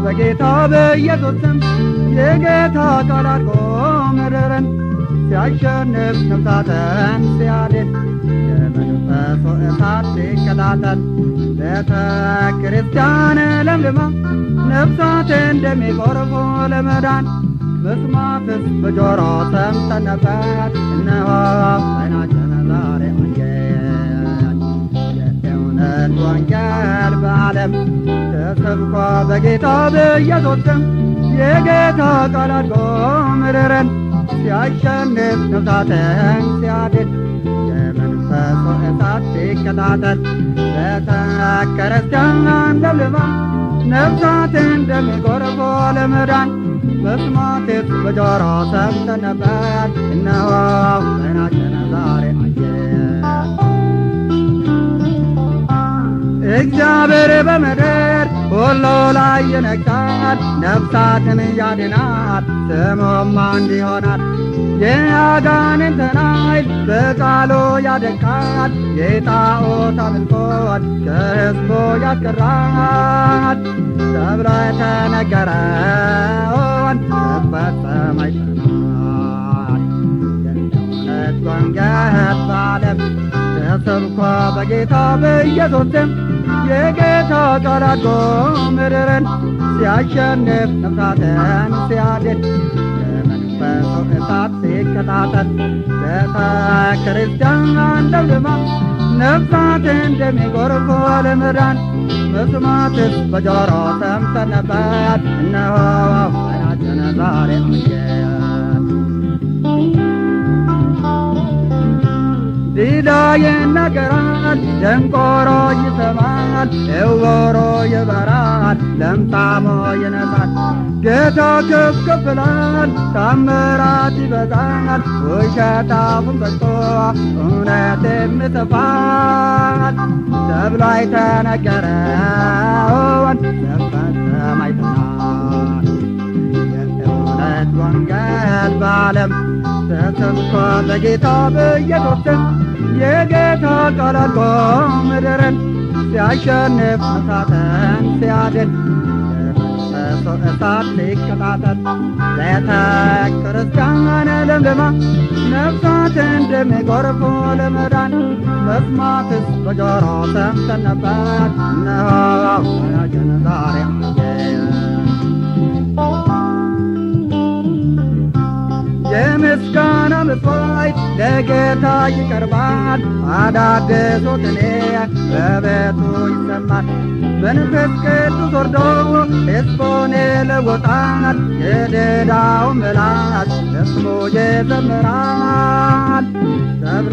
በጌታ በኢየሱስ ስም የጌታ ቃል አድርጎ ምድርን ሲያሸንፍ ነፍሳትን ሲያድን የመንፈሱ እሳት ሲቀጣጠል ቤተ ክርስቲያን ለምልማ ነፍሳት እንደሚጎርፉ ለመዳን መስማትስ በጆሮ ሰምተን ነበር እነሆ ዓይናችን ዛሬ አየን የእውነት ወንጌል በዓለም ተሰብኮ በጌታ በኢየሱስ ስም የጌታ ቃል አድጎ ምድርን ሲያሸንፍ ነፍሳትን ሲያድን የመንፈሱ እሳት ሲቀጣጠል ቤተ ክርስቲያን ለምልማ ነፍሳት እንደሚጎርፉ ለመዳን መስማቴት በጆሮ ሰምተን ነበር እነሆ ዓይናችን ዛሬ አየን እግዚአብሔር በምድር ሁሉ ላይ ይነግሣል ነፍሳትን ያድናል ስሙም አንድ ይሆናል የአጋንንትን ኃይል በቃሉ ያደቃል የጣዖት አምልኮት ከሕዝቡ ያስቀራል ተብሎ የተነገረውን ሲፈጸም አይተናል የእውነት ወንጌል በዓለም ተሰብኮ በጌታ በኢየሱስ ስም የጌታ ቃል አድጎ ምድርን ሲያሸንፍ ነፍሳትን ሲያድን የመንፈሱ እሳት ሲቀጣጠል ቤተ ክርስቲያን ለምልማ ነፍሳት እንደሚጎርፉ ለመዳን መስማትስ በጆሮ ሰምተን ነበር እነሆ ዓይናችን ዛሬ አየን ዲዳ ይናገራል፣ ደንቆሮ ይሰማል፣ እውሮ ይበራል፣ ለምጻሞ ይነጻል። ጌታ ከፍ ከፍ ይላል፣ ታምራት ይበዛል፣ ውሸት አፉን ዘግቶ እውነትም ይጠፋል ተብሎ የተነገረውን ሲፈጸም አይተናል። የእውነት ወንጌል በዓለም ተሰብኮ በጌታ በኢየሱስ ስም የጌታ ቃል አድጎ ምድርን ሲያሸንፍ ነፍሳትን ሲያድን የመንፈሱ እሳት ሲቀጣጠል ቤተ ክርስቲያን ለምልማ ነፍሳት እንደሚጎርፉ ለመዳን መስማትስ በጆሮ ሰምተን ነበር እነሆ ዓይናችን ዛሬ አየን የምስጋና መስዋዕት ለጌታ ይቀርባል። አዳዲሱ ቅኔ በቤቱ ይሰማል። መንፈስ ቅዱስ ወርዶ ሕዝቡን ይለውጣል። የድዳው ምላስ ለስሙ ይዘምራል ተብሎ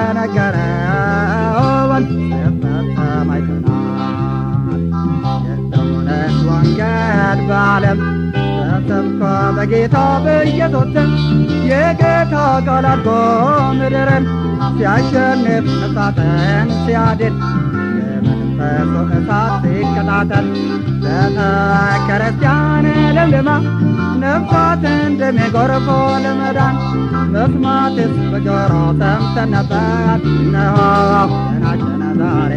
የተነገረውን ሲፈጸም አይተናል። የእውነት ወንጌል በዓለም ተሰብኮ በጌታ በኢየሱስ ስም የጌታ ቃል አድጎ ምድርን ሲያሸንፍ ነፍሳትን ሲያድን የመንፈሱ እሳት ሲቀጣጠል ቤተ ክርስቲያን ለምልማ ነፍሳት እንደሚጎርፉ ለመዳን መስማትስ በጆሮ ሰምተን ነበር እነሆ ዓይናችን ዛሬ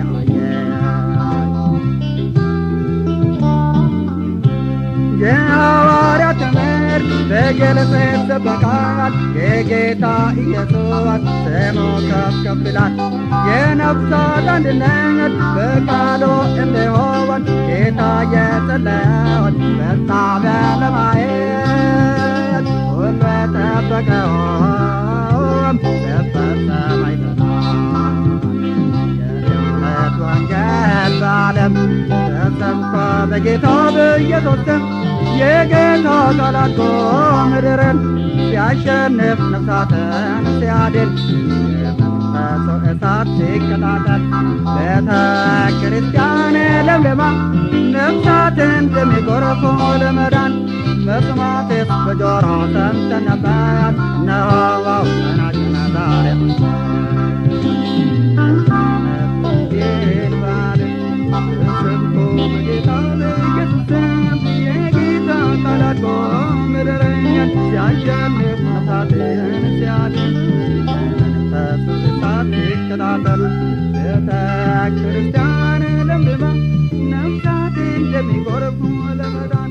አየን የሐዋርያት ትምህርት በግልጽ ይሰበካል። የጌታ ኢየሱስ ስሙ ከፍ ከፍ ይላል። የነፍሳት አንድነት በቃሉ እንዲሆን ጌታ የጸለየውን ፍጻሜ ለማየት ሁሉ የጠበቀውን ሲፈጸም አይተናል። የእውነት ወንጌል በዓለም ተሰብኮ በጌታ በኢየሱስ ስም የጌታ ቃል አድጎ ምድርን ሲያሸንፍ ነፍሳትን ሲያድን የመንፈሱ እሳት ሲቀጣጠል ቤተ ክርስቲያን ለምልማ ነፍሳት እንደሚጎርፉ ለመዳን መስማትስ በጆሮ ሰምተን ነበር እነሆ ዓይናችን ዛሬ ሲያሸንፍ ነፍሳትን ሲያድን የመንፈሱ እሳት ሲቀጣጠል ቤተ ክርስቲያን ለምልማ ነፍሳት እንደሚጎርፉ ለመዳን